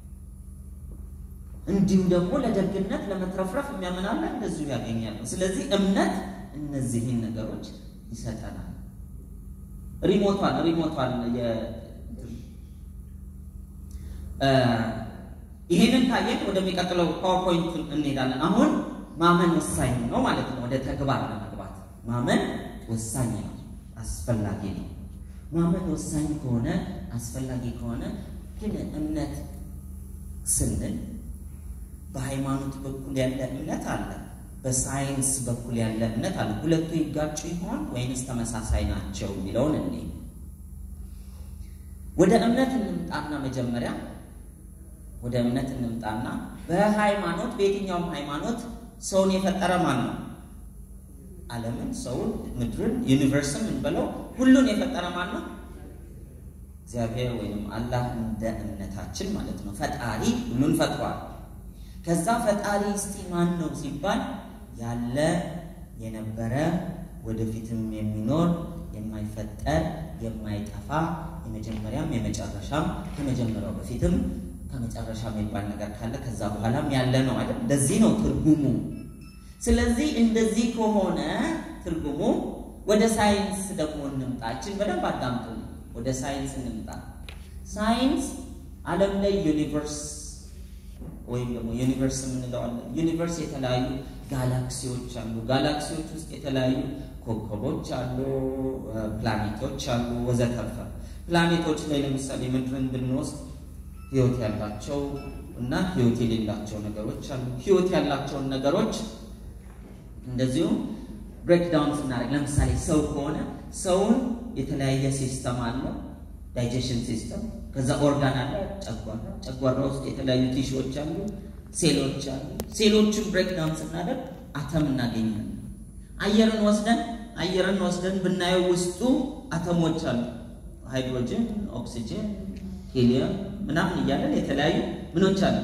እንዲሁ ደግሞ ለደግነት ለመትረፍረፍ የሚያምናለ እንደዚሁ ያገኛል። ስለዚህ እምነት እነዚህን ነገሮች ይሰጠናል። ሪሞቷን ሪሞቷን ይህንን ታየን። ወደሚቀጥለው ፓወርፖይንት እንሄዳለን። አሁን ማመን ወሳኝ ነው ማለት ነው። ወደ ተግባር ለመግባት ማመን ወሳኝ ነው፣ አስፈላጊ ነው። ማመን ወሳኝ ከሆነ አስፈላጊ ከሆነ ግን እምነት ስንል በሃይማኖት በኩል ያለ እምነት አለ፣ በሳይንስ በኩል ያለ እምነት አለ። ሁለቱ ይጋጩ ይሆን ወይንስ ተመሳሳይ ናቸው የሚለውን እኔ ወደ እምነት እንምጣና መጀመሪያ ወደ እምነት እንምጣና በሃይማኖት በየትኛውም ሃይማኖት ሰውን የፈጠረ ማን ነው? ዓለምን፣ ሰውን፣ ምድርን፣ ዩኒቨርስን እንበለው ሁሉን የፈጠረ ማን ነው? እግዚአብሔር ወይም አላህ እንደ እምነታችን ማለት ነው። ፈጣሪ ሁሉን ፈጥሯል። ከዛ ፈጣሪ እስቲ ማን ነው ሲባል ያለ የነበረ ወደፊትም የሚኖር የማይፈጠር የማይጠፋ የመጀመሪያም የመጨረሻም ከመጀመሪያው በፊትም ከመጨረሻ የሚባል ነገር ካለ ከዛ በኋላም ያለ ነው አይደል? እንደዚህ ነው ትርጉሙ። ስለዚህ እንደዚህ ከሆነ ትርጉሙ ወደ ሳይንስ ደግሞ እንምጣችን። በደንብ አዳምጡ። ወደ ሳይንስ እንምጣ። ሳይንስ ዓለም ላይ ዩኒቨርስ ወይም ደግሞ ዩኒቨርስ የምንለዋለን። ዩኒቨርስ የተለያዩ ጋላክሲዎች አሉ። ጋላክሲዎች ውስጥ የተለያዩ ኮከቦች አሉ፣ ፕላኔቶች አሉ፣ ወዘተርፈ ፕላኔቶች ላይ ለምሳሌ ምድርን ብንወስድ ህይወት ያላቸው እና ህይወት የሌላቸው ነገሮች አሉ። ህይወት ያላቸውን ነገሮች እንደዚሁም ብሬክዳውን ስናደርግ ለምሳሌ ሰው ከሆነ ሰውን የተለያየ ሲስተም አለው፣ ዳይጀሽን ሲስተም። ከዛ ኦርጋን አለ፣ ጨጓራ። ጨጓራ ውስጥ የተለያዩ ቲሾዎች አሉ፣ ሴሎች አሉ። ሴሎችን ብሬክዳውን ስናደርግ አተም እናገኛለን። አየርን ወስደን አየርን ወስደን ብናየው ውስጡ አተሞች አሉ፣ ሃይድሮጅን፣ ኦክሲጅን፣ ሂሊየም ምናምን እያለን የተለያዩ ምኖች አሉ፣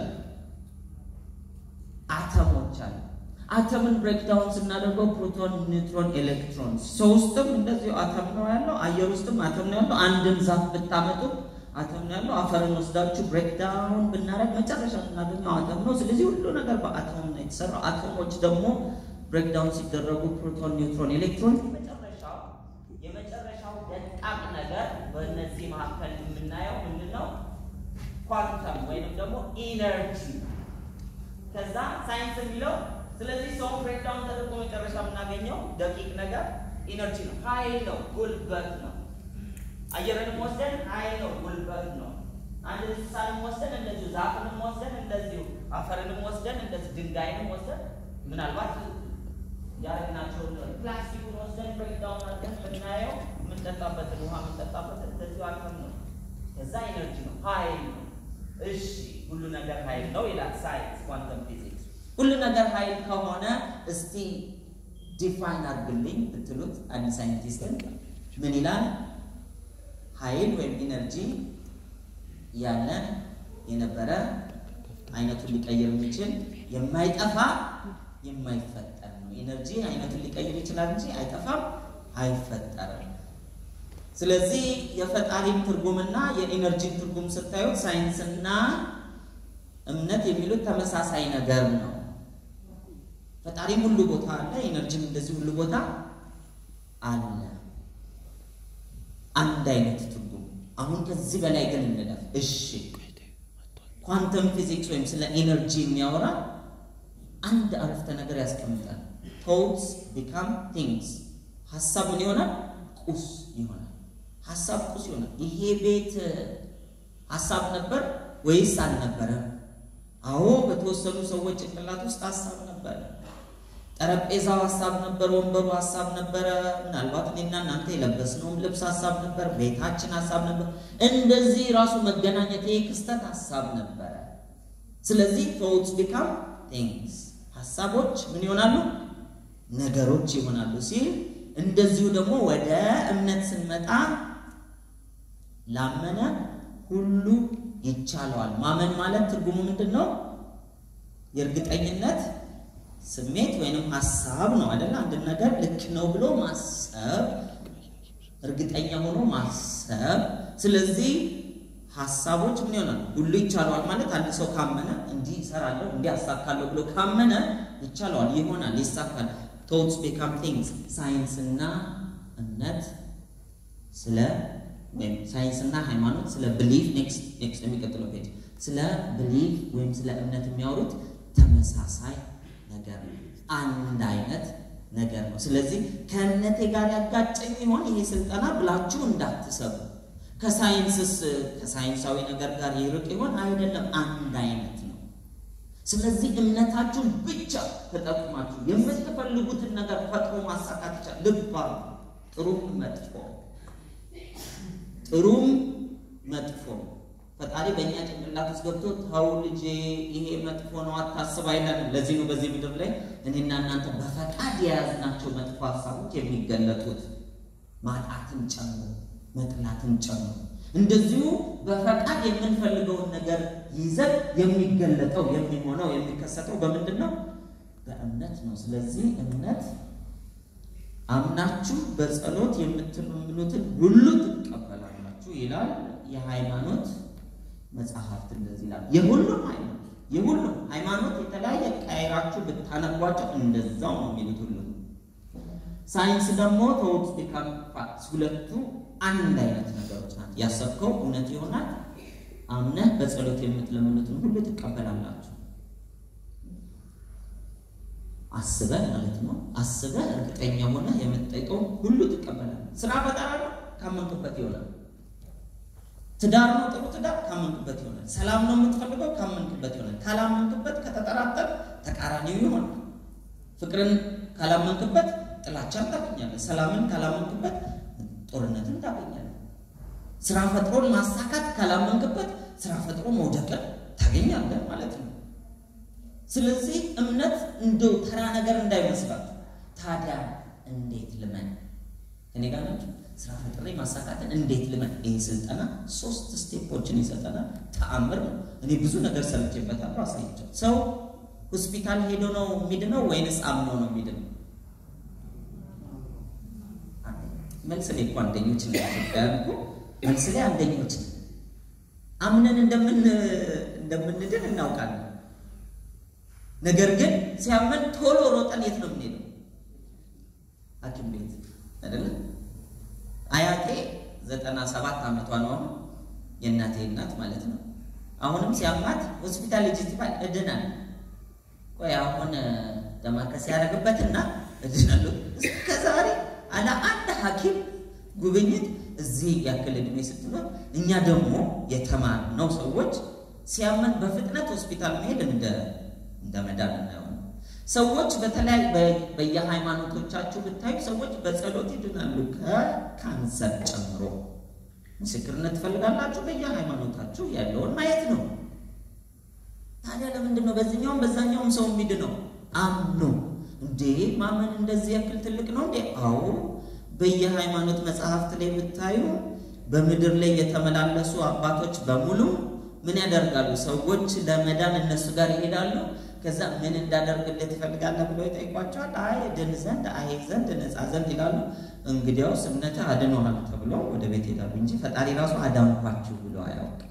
አተሞች አሉ። አተምን ብሬክዳውን ስናደርገው ፕሮቶን፣ ኒውትሮን፣ ኤሌክትሮን ሰው ውስጥም እንደዚሁ አተም ነው ያለው። አየር ውስጥም አተም ነው ያለው። አንድን ዛፍ ብታመጡ አተም ነው ያለው። አፈርን ወስዳችሁ ብሬክዳውን ብናደርግ መጨረሻ የምናገኘው አተም ነው። ስለዚህ ሁሉ ነገር በአተም ነው የተሰራው። አተሞች ደግሞ ብሬክዳውን ሲደረጉ ፕሮቶን፣ ኒውትሮን፣ ኤሌክትሮን የመጨረሻው የመጨረሻው ደቃቅ ነገር በእነዚህ መካከል የምናየው ምንድን ነው? ኳንተም ወይንም ደግሞ ኢነርጂ ከዛ ሳይንስ የሚለው ስለዚህ ሰውን ብሬክዳውን ተደርጎ መጨረሻ የምናገኘው ደቂቅ ነገር ኢነርጂ ነው፣ ኃይል ነው፣ ጉልበት ነው። አየርንም ወስደን ኃይል ነው፣ ጉልበት ነው። አንድ እንስሳንም ወስደን እንደዚሁ፣ ዛፍንም ወስደን እንደዚሁ፣ አፈርንም ወስደን እንደዚሁ፣ ድንጋይንም ወስደን ምናልባት ያደግናቸውን ፕላስቲኩን ወስደን ብሬክዳውን አድርገን ብናየው የምንጠጣበትን ውሃ የምንጠጣበትን እንደዚሁ አልፈን ነው። ከዛ ኢነርጂ ነው፣ ኃይል ነው። እሺ ሁሉ ነገር ኃይል ነው ይላል ሳይንስ ኳንተም ፊዚክስ። ሁሉ ነገር ኃይል ከሆነ እስቲ ዲፋይን አድርግልኝ ብትሉት አንድ ሳይንቲስትን ምን ይላል? ኃይል ወይም ኢነርጂ ያለ የነበረ አይነቱን ሊቀይር የሚችል የማይጠፋ የማይፈጠር ነው። ኢነርጂ አይነቱን ሊቀይር ይችላል እንጂ አይጠፋም፣ አይፈጠርም። ስለዚህ የፈጣሪን ትርጉምና የኢነርጂን ትርጉም ስታዩት ሳይንስና እምነት የሚሉት ተመሳሳይ ነገር ነው። ፈጣሪም ሁሉ ቦታ አለ፣ ኢነርጂም እንደዚህ ሁሉ ቦታ አለ። አንድ አይነት ትርጉም። አሁን ከዚህ በላይ ግን እንለፍ። እሺ ኳንተም ፊዚክስ ወይም ስለ ኢነርጂ የሚያወራ አንድ አረፍተ ነገር ያስቀምጣል። ቶትስ ቢካም ቲንግስ። ሀሳብ ምን ይሆናል? ቁስ ይሆናል። ሀሳብ ቁስ ይሆናል። ይሄ ቤት ሀሳብ ነበር ወይስ አልነበረም? አዎ በተወሰኑ ሰዎች ጭንቅላት ውስጥ ሀሳብ ነበረ። ጠረጴዛው ሀሳብ ነበር፣ ወንበሩ ሀሳብ ነበረ። ምናልባት እኔና እናንተ የለበስነውም ልብስ ሀሳብ ነበር፣ ቤታችን ሀሳብ ነበር። እንደዚህ ራሱ መገናኘት ይህ ክስተት ሀሳብ ነበረ። ስለዚህ ቶትስ ቢካም ቲንግስ ሀሳቦች ምን ይሆናሉ? ነገሮች ይሆናሉ ሲል እንደዚሁ ደግሞ ወደ እምነት ስንመጣ ላመነ ሁሉ ይቻለዋል። ማመን ማለት ትርጉሙ ምንድን ነው? የእርግጠኝነት ስሜት ወይንም ሀሳብ ነው አይደል? አንድ ነገር ልክ ነው ብሎ ማሰብ፣ እርግጠኛ ሆኖ ማሰብ። ስለዚህ ሀሳቦች ምን ይሆናል? ሁሉ ይቻለዋል ማለት አንድ ሰው ካመነ እንዲህ እሰራለሁ እንዲህ አሳካለሁ ብሎ ካመነ ይቻለዋል፣ ይሆናል፣ ይሳካል። ቶትስ ቢካም ቲንግስ። ሳይንስና እምነት ስለ ወይም ሳይንስና ሃይማኖት ስለ ብሊፍ ኔክስት ኔክስት የሚቀጥለው ፔጅ ስለ ብሊፍ ወይም ስለ እምነት የሚያወሩት ተመሳሳይ ነገር ነው። አንድ አይነት ነገር ነው። ስለዚህ ከእምነቴ ጋር ያጋጨኝ ይሆን ይሄ ስልጠና ብላችሁ እንዳትሰቡ። ከሳይንስስ ከሳይንሳዊ ነገር ጋር ይርቅ ይሆን አይደለም፣ አንድ አይነት ነው። ስለዚህ እምነታችሁን ብቻ ተጠቅማችሁ የምትፈልጉትን ነገር ፈጥሮ ማሳካት ይቻላል። ልባ ጥሩም መጥፎ ጥሩም መጥፎ ፈጣሪ በእኛ ጭንቅላት ውስጥ ገብቶ ተው ልጄ ይሄ መጥፎ ነው አታስብ አይለንም። ለዚህ ነው በዚህ ምድር ላይ እኔና እናንተ በፈቃድ የያዝናቸው መጥፎ ሀሳቦች የሚገለጡት ማጣትን ጨምሮ መጥላትን ጨምሮ እንደዚሁ በፈቃድ የምንፈልገውን ነገር ይዘን የሚገለጠው የሚሆነው የሚከሰተው በምንድን ነው? በእምነት ነው። ስለዚህ እምነት አምናችሁ በጸሎት የምትለምኑትን ሁሉ ትቀበላላችሁ ይላል የሃይማኖት መጽሐፍት እንደዚህ ይላል። የሁሉም ሃይማኖት የሁሉም ሃይማኖት የተለያየ ቀይራችሁ ብታነቧቸው እንደዛው ነው የሚሉት ሁሉ። ሳይንስ ደግሞ ተውት ቢካም ፋክትስ ሁለቱ አንድ አይነት ነገሮች ናት። ያሰብከው እውነት ይሆናል። አምነህ በጸሎት የምትለምኑትን ሁሉ ትቀበላላችሁ። አስበህ ማለት ነው። አስበህ እርግጠኛ ሆነህ የምትጠይቀው ሁሉ ትቀበላለህ። ስራ ፈጠራ ነው፣ ካመንክበት ይሆናል። ትዳር ነው፣ ጥሩ ትዳር ካመንክበት ይሆናል። ሰላም ነው የምትፈልገው ካመንክበት ይሆናል። ካላመንክበት፣ ከተጠራጠር ተቃራኒው ይሆናል። ፍቅርን ካላመንክበት ጥላቻን ታገኛለህ። ሰላምን ካላመንክበት ጦርነትን ታገኛለህ። ስራ ፈጥሮን ማሳካት ካላመንክበት ስራ ፈጥሮ መውደቅን ታገኛለህ ማለት ነው። ስለዚህ እምነት እንደው ተራ ነገር እንዳይመስላችሁ። ታዲያ እንዴት ልመን? እኔ ጋር ናቸው። ስራ ፈጥሬ ማሳካትን እንዴት ልመን? ይህ ስልጠና ሶስት ስቴፖችን ይሰጠናል። ተአምር ነው። እኔ ብዙ ነገር ሰርቼበታለሁ፣ አሳይቻለሁ። ሰው ሆስፒታል ሄዶ ነው የሚድነው ወይንስ አምኖ ነው የሚድነው? መልስ ላይ እኮ አንደኞች ነው ያልኩ። መልስ ላይ አንደኞች ነው። አምነን እንደምን እንደምንድን እናውቃለን። ነገር ግን ሲያመን ቶሎ ሮጠን የት ነው የምንሄደው? ሐኪም ቤት አይደለ? አያቴ ዘጠና ሰባት ዓመቷ ነው አሁን የእናቴ እናት ማለት ነው። አሁንም ሲያማት ሆስፒታል ሂጂ ትባል እድናል። ቆይ አሁን ደማከስ ያደረግበትና እድናለሁ። እስከ ዛሬ አለ አንድ ሐኪም ጉብኝት እዚህ ያክል እድሜ ስትኖር፣ እኛ ደግሞ የተማርነው ሰዎች ሲያመን በፍጥነት ሆስፒታል መሄድ እንደ እንደ መዳን እናየው። ሰዎች በተለያዩ በየሃይማኖቶቻችሁ ብታዩ ሰዎች በጸሎት ይድናሉ፣ ከካንሰር ጨምሮ። ምስክርነት ትፈልጋላችሁ? በየሃይማኖታችሁ ያለውን ማየት ነው። ታዲያ ለምንድን ነው በዚህኛውም በዛኛውም ሰው የሚድነው? አምኖ እንዴ ማመን እንደዚህ ያክል ትልቅ ነው እንዴ? አዎ በየሃይማኖት መጽሐፍት ላይ ብታዩ በምድር ላይ የተመላለሱ አባቶች በሙሉ ምን ያደርጋሉ? ሰዎች ለመዳን እነሱ ጋር ይሄዳሉ። ከዛ ምን እንዳደርግልህ ትፈልጋለህ ብለው ይጠይቋቸዋል። አይ ድን ዘንድ አይ ዘንድ ነፃ ዘንድ ይላሉ። እንግዲያውስ እምነትህ አድኖሃል ተብሎ ወደ ቤት ሄዳሉ እንጂ ፈጣሪ ራሱ አዳንኳችሁ ብሎ አያውቅም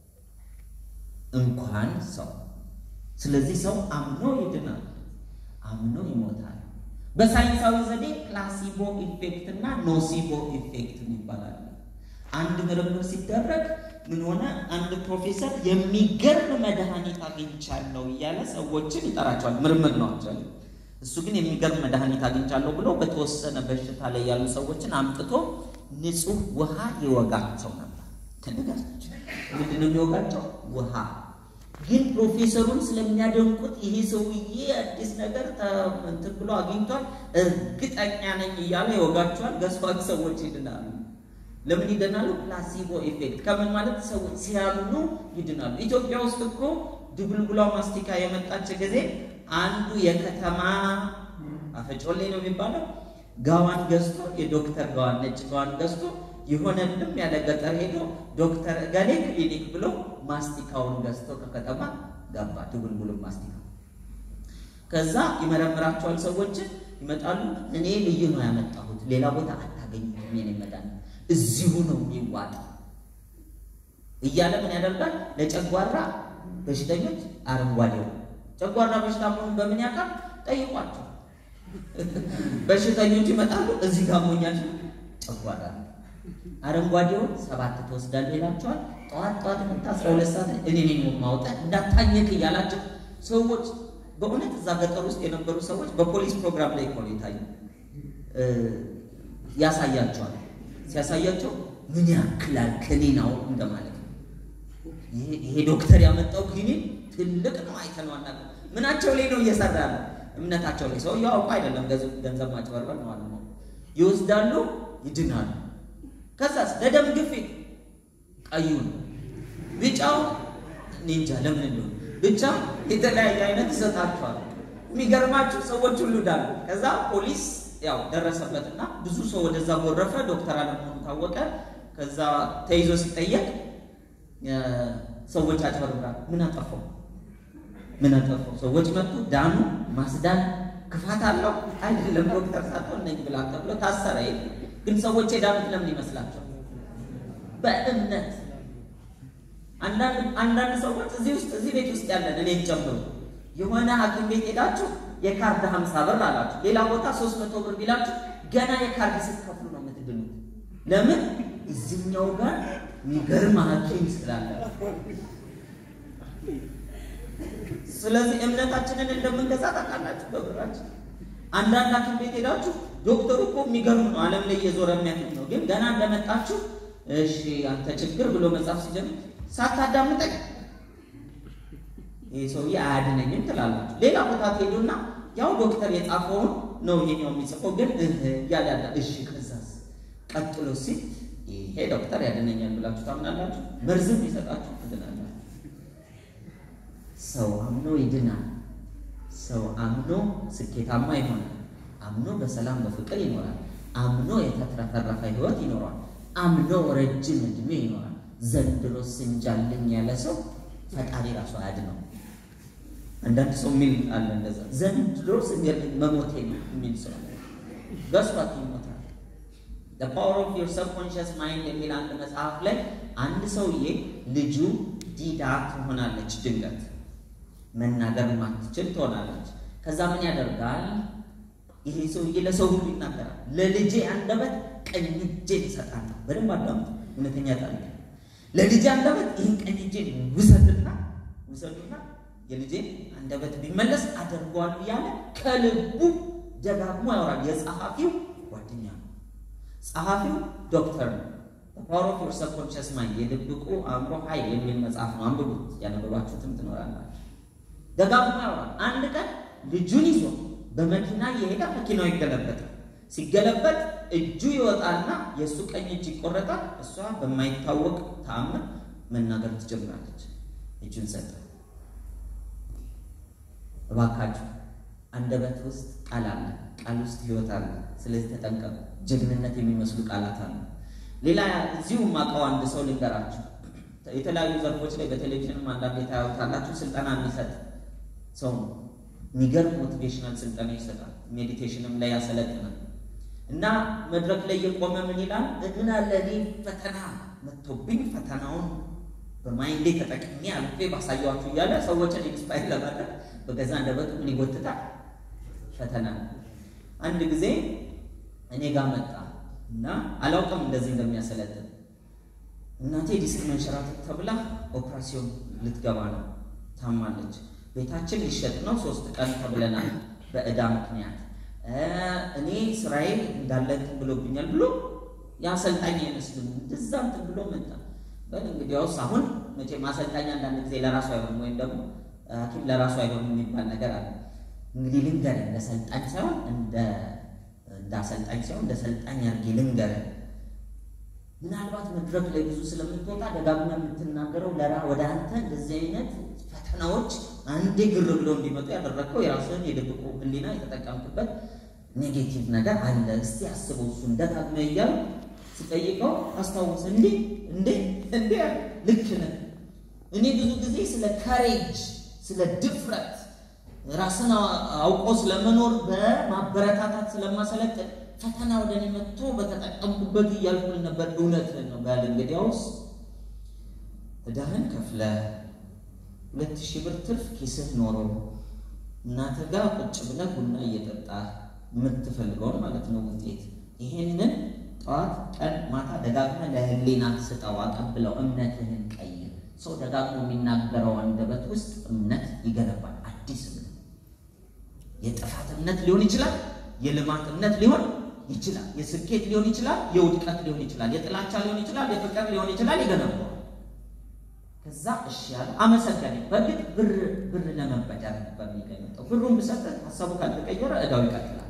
እንኳን ሰው። ስለዚህ ሰው አምኖ ይድናል፣ አምኖ ይሞታል። በሳይንሳዊ ዘዴ ፕላሲቦ ኢፌክት እና ኖሲቦ ኢፌክት ይባላል። አንድ ምርምር ሲደረግ ምን ሆነ? አንድ ፕሮፌሰር የሚገርም መድኃኒት አግኝቻለሁ እያለ ሰዎችን ይጠራቸዋል። ምርምር ነው አክቹዋሊ። እሱ ግን የሚገርም መድኃኒት አግኝቻለሁ ብሎ በተወሰነ በሽታ ላይ ያሉ ሰዎችን አምጥቶ ንጹህ ውሃ ይወጋቸው ነበር። ከነጋቸው ምንድን ነው የሚወጋቸው? ውሃ። ግን ፕሮፌሰሩን ስለሚያደንቁት ይሄ ሰውዬ አዲስ ነገር እንትን ብሎ አግኝቷል፣ እርግጠኛ ነኝ እያለ ይወጋቸዋል። ገስፋት ሰዎች ይድናሉ። ለምን ይድናሉ? ፕላሲቦ ኢፌክት ከምን ማለት ሰዎች ሲያምኑ ይድናሉ። ኢትዮጵያ ውስጥ እኮ ድቡልቡሏ ማስቲካ የመጣች ጊዜ አንዱ የከተማ አፈጮሌ ነው የሚባለው ጋዋን ገዝቶ የዶክተር ጋዋን ነጭ ጋዋን ገዝቶ የሆነ ልም ያለ ገጠር ሄዶ ዶክተር እገሌ ክሊኒክ ብሎ ማስቲካውን ገዝቶ ከከተማ ገባ። ድቡልቡሉ ማስቲካ ከዛ ይመረምራቸዋል። ሰዎችን ይመጣሉ። እኔ ልዩ ነው ያመጣሁት፣ ሌላ ቦታ አታገኙም። የኔ መድኃኒት እዚሁ ነው የሚዋጥ እያለ ምን ያደርጋል? ለጨጓራ በሽተኞች አረንጓዴው ጨጓራ በሽታ መሆኑን በምን ያውቃል? ጠይቋቸው። በሽተኞች ይመጣሉ። እዚህ ጋር ሞኛል ጨጓራ አረንጓዴውን ሰባት ትወስዳለህ ይላቸዋል። ጠዋት ጠዋት መጣ አስራ ሁለት ሰዓት እኔ ነኝ የማውጣት እንዳታኘክ እያላቸው ሰዎች በእውነት እዛ ገጠር ውስጥ የነበሩ ሰዎች በፖሊስ ፕሮግራም ላይ እኮ ነው የታዩ ያሳያቸዋል። ሲያሳያቸው ምን ያክላል ክኒናው እንደማለት ነው። ይሄ ዶክተር ያመጣው ክኒን ትልቅ ነው፣ አይተነው አናውቅም። ምናቸው ላይ ነው እየሰራ ነው? እምነታቸው ላይ። ሰው ያውቁ አይደለም፣ ገንዘብ ማጭበርበር ነው አለ ይወስዳሉ፣ ይድናሉ። ከዛስ ለደም ግፊት ቀዩን፣ ቢጫው ኒንጃ ለምን እንደሆነ ብቻ የተለያየ አይነት ይሰጣቸዋል። የሚገርማችሁ ሰዎች ሁሉ ዳሉ። ከዛ ፖሊስ ያው ደረሰበትና ብዙ ሰው ወደዛ ጎረፈ። ዶክተር አለመሆኑ ታወቀ። ከዛ ተይዞ ሲጠየቅ ሰዎች አጭበርብራል። ምን አጠፋው? ምን አጠፋው? ሰዎች መጡ፣ ዳኑ። ማስዳን ክፋት አለው አይደለም። ዶክተር ሳትሆን ነኝ ብላ ተብሎ ታሰረ። ግን ሰዎች የዳኑት ለምን ይመስላቸው? በእምነት አንዳንድ ሰዎች እዚህ ውስጥ እዚህ ቤት ውስጥ ያለን እኔን ጨምሮ የሆነ ሐኪም ቤት ሄዳችሁ የካርድ ሀምሳ ብር አላችሁ፣ ሌላ ቦታ ሶስት መቶ ብር ቢላችሁ ገና የካርድ ስትከፍሉ ነው የምትድኑት። ለምን? እዚህኛው ጋር የሚገርም ሐኪም ስላለ። ስለዚህ እምነታችንን እንደምንገዛ ታውቃላችሁ በብራችን። አንዳንድ ሐኪም ቤት ሄዳችሁ ዶክተሩ እኮ የሚገርም ነው፣ ዓለም ላይ እየዞረ የሚያክም ነው። ግን ገና እንደመጣችሁ እሺ አንተ ችግር ብሎ መጻፍ ሲጀምር ሳታዳምጠኝ ይህ ሰውዬ አያድነኝም ትላላችሁ። ሌላ ቦታ ትሄዱና ያው ዶክተር የጻፈውን ነው ይሄኛው የሚጽፈው፣ ግን እያለ ያለ እሺ፣ ከዛስ ቀጥሎ ሲል ይሄ ዶክተር ያድነኛል ብላችሁ ታምናላችሁ። መርዝም ይሰጣችሁ ትድናላችሁ። ሰው አምኖ ይድናል። ሰው አምኖ ስኬታማ ይሆናል። አምኖ በሰላም በፍቅር ይኖራል። አምኖ የተትረፈረፈ ሕይወት ይኖራል። አምኖ ረጅም ዕድሜ ይኖራል። ዘንድሮ ስንጃልኝ ያለ ሰው ፈጣሪ ራሱ አያድነው። አንዳንድ ሰው የሚል አለ እንደዛ ዘንድሮ ስንጃልኝ መሞቴ ነው የሚል ሰው ገስባት ይሞታል። the power of your subconscious mind የሚል አንድ መጽሐፍ ላይ አንድ ሰውዬ ልጁ ዲዳ ትሆናለች፣ ድንገት መናገር ማትችል ትሆናለች። ከዛ ምን ያደርጋል? ይሄ ሰውዬ ለሰው ሁሉ ይናገራል። ለልጄ አንደበት ቀኝ እጄን እሰጣለሁ። በደንብ አዳምጡ፣ እውነተኛ ታሪክ። ለልጄ አንደበት ይህን ቀኝ እጄን ውሰድና ውሰዱና የልጄን አንደበት ቢመለስ አደርገዋለሁ እያለ ከልቡ ደጋግሞ ያወራል። የጸሐፊው ጓደኛ ነው። ጸሐፊው ዶክተር ነው። ፓወር ኦፍ ዮር ሰብኮንሽስ ማይንድ የድብቁ አእምሮ ኃይል የሚል መጽሐፍ ነው። አንብቡት፣ ያነበባችሁትም ትኖራላችሁ። ደጋግሞ ያወራል። አንድ ቀን ልጁን ይዞ በመኪና እየሄደ መኪናው ይገለበጣል። ሲገለበጥ እጁ ይወጣና የእሱ ቀኝ እጅ ይቆረጣል። እሷ በማይታወቅ ተአምር መናገር ትጀምራለች። እጁን ሰጠ። እባካችሁ አንደበት ውስጥ ቃል አለ፣ ቃል ውስጥ ህይወት አለ። ስለዚህ ተጠንቀቁ። ጀግንነት የሚመስሉ ቃላት አሉ። ሌላ እዚሁ ማውቀው አንድ ሰው ልንገራችሁ። የተለያዩ ዘርፎች ላይ በቴሌቪዥንም አንዳንድ የታዩታላችሁ ስልጠና የሚሰጥ ሰው ነው። የሚገርም ሞቲቬሽናል ስልጠና ይሰጣል። ሜዲቴሽንም ላይ ያሰለጥናል። እና መድረክ ላይ የቆመ ምን ይላል? እግና ለኔ ፈተና መጥቶብኝ ፈተናውን በማይንዴ ተጠቅሜ አልፌ ባሳየኋችሁ እያለ ሰዎችን ኢንስፓይር ለማድረግ በገዛ አንደበቱ ምን ይጎትታል? ፈተና። አንድ ጊዜ እኔ ጋር መጣ እና አላውቅም እንደዚህ እንደሚያሰለጥን እናቴ ዲስክ መንሸራተት ተብላ ኦፕራሲዮን ልትገባ ነው፣ ታማለች። ቤታችን ሊሸጥ ነው፣ ሶስት ቀን ተብለናል በእዳ ምክንያት። እኔ ስራዬ እንዳለ እንትን ብሎብኛል ብሎ የአሰልጣኝ አይመስልም እንደዛ እንትን ብሎ መጣ። በል እንግዲያውስ አሁን መቼ ማሰልጣኝ አንዳንድ ጊዜ ለራሱ አይሆንም፣ ወይም ደግሞ ሐኪም ለራሱ አይሆንም የሚባል ነገር አለ። እንግዲህ ልንገርህ እንደ ሰልጣኝ ሳይሆን እንደ እንደ አሰልጣኝ ሳይሆን እንደ ሰልጣኝ አድርጌ ልንገርህ ምናልባት መድረክ ላይ ብዙ ስለምትወጣ ደጋግማ የምትናገረው ለራ ወደ አንተ እንደዚህ አይነት ፈተናዎች አንዴ ግር ብሎ እንዲመጡ ያደረግከው የራስህን የድብቁ ሕሊና የተጠቀምክበት ኔጌቲቭ ነገር አለ። እስቲ አስበው እሱን ደጋግመ እያሉ ሲጠይቀው አስታወሰ። እንዴ እንዴ እንዴ ልክ ነህ። እኔ ብዙ ጊዜ ስለ ካሬጅ ስለ ድፍረት ራስን አውቆ ስለመኖር በማበረታታት ስለማሰለጥን ፈተና ወደ እኔ መጥቶ በተጠቀምኩበት እያልኩል ነበር። እውነትህን ነው በል እንግዲያውስ ዕዳህን ከፍለህ ሁለት ሺህ ብር ትርፍ ኪስህ ኖሮ እናትህ ጋር ቁጭ ብለህ ቡና እየጠጣህ የምትፈልገውን ማለት ነው ውጤት ይሄንን ጠዋት ቀን ማታ ደጋግመህ ለህሊና ስጠው፣ አቀብለው፣ እምነትህን ቀይር። ሰው ደጋግሞ የሚናገረው አንደበት ውስጥ እምነት ይገነባል። አዲስ እምነት የጥፋት እምነት ሊሆን ይችላል፣ የልማት እምነት ሊሆን ይችላል፣ የስኬት ሊሆን ይችላል፣ የውድቀት ሊሆን ይችላል፣ የጥላቻ ሊሆን ይችላል፣ የፍቅር ሊሆን ይችላል። ይገነባዋል። ከዛ እሺ ያለ አመሰገነ። በእርግጥ ብር ብር ለመበደር ነበር የሚገኘው። ብሩን ብሰጥህ ሀሳቡ ካልተቀየረ እዳው ይቀጥላል።